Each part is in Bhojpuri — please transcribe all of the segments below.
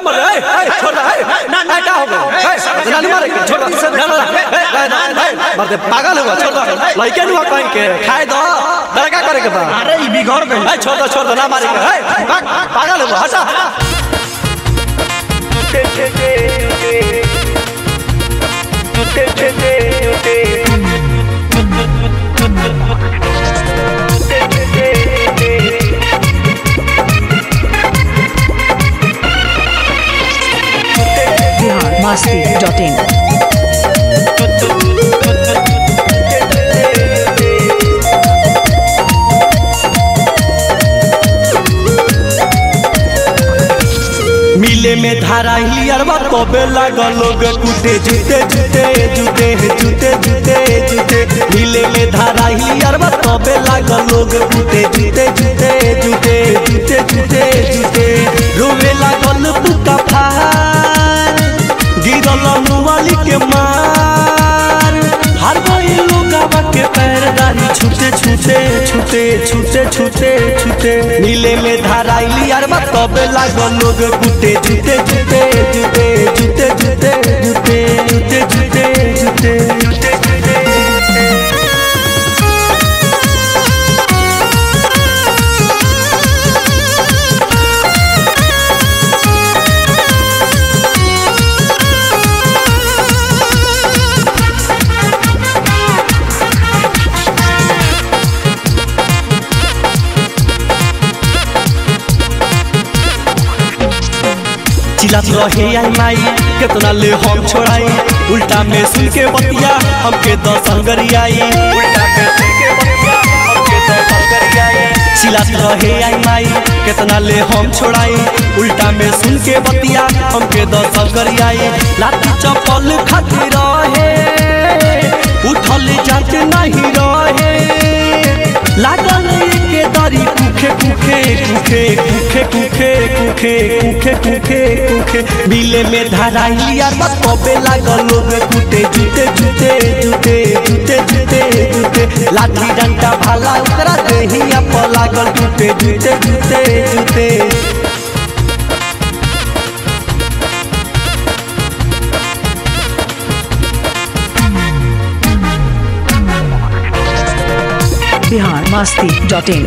मर ए ए, छोड़ दे ए ना ना क्या हो गया ए नानी मारे के छोड़ दे ना ना ए ना ए मर दे पागल हुआ छोड़ दे लइके नुआ कहीं के खाए दो लड़का करे के बा अरे ई बिगड़ गई ए छोड़ दे छोड़ दे ना मारे के ए भाग, पागल हुआ हटा बिहार मस्ती डॉट इन मिले में धारा हिलियरवा तबे लागल लोग कूटे जूते जूते जूते जूते जूते जूते मिले में धारा हिलियरवा तबे लागल लोग कूटे जूते जूते जूते जूते जूते जूते रोवे लागल पुका फार गिरल मुवाली के मार हर कोई लोगावा के पैरदारी छूटे छूटे छूटे छूटे छूटे छूटे नीले में धाराइली यार बा तबे लागल लोग कूटे जूते जूते जूते जूते जूते जूते जूते जूते जूते जूते चिल्लात रहे आई माई केतना ले हम छोड़ाई उल्टा में सुन के बतिया हमके दस हंगरी आई उल्टा में सुन के बतिया हमके दस हंगरी आई चिल्लात रहे आई माई केतना ले हम छोड़ाई उल्टा में सुन के बतिया हमके दस हंगरी आई लाठी चप्पल खाती रहे उठल जात नहीं रहे लागल के दरी कुखे कुखे कुखे कुखे कुखे कुखे कुखे कुखे कुखे मिले में धराई यार बस तबे लागल लोग कूटे जूते जूते जूते जूते जूते जूते लाठी डंडा भाला ओकरा देहिया पर लागल टूटे जूते जूते जूते बिहार मस्ती डॉट इन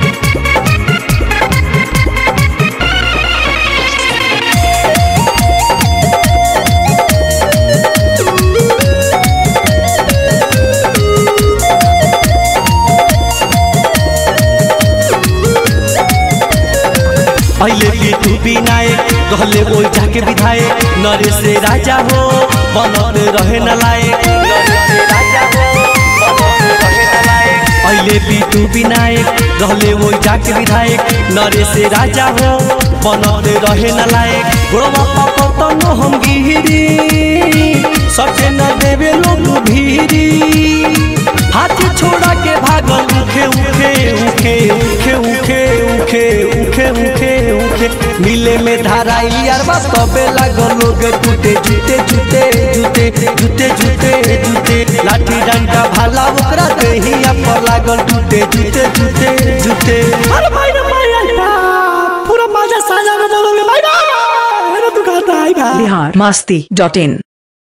पहले पीटू विनायक कहले वो जाके विधायक नरेश से राजा हो बनत रहे न लायक नरेश से राजा हो बनत रहे न लायक पहले पीटू विनायक कहले वो जाके विधायक नरेश से राजा हो बनत रहे न लायक गोड़वा पापा तनो हम गिरी सटे न देवे लोग भीरी हाथ छोड़ा के भागल उखे उखे उखे उखे उखे उखे उखे उखे उखे मिले में धाराई यार बस तबे लागल लोग टूटे जूते जूते जूते जूते जूते जूते लाठी डंडा भाला ओकरा देहिया पर लागल टूटे जूते जूते जूते अरे भाई रे भाई पूरा मजा साजा में बोलोगे भाई भाई तू कहता है भाई बिहार मस्ती डॉट इन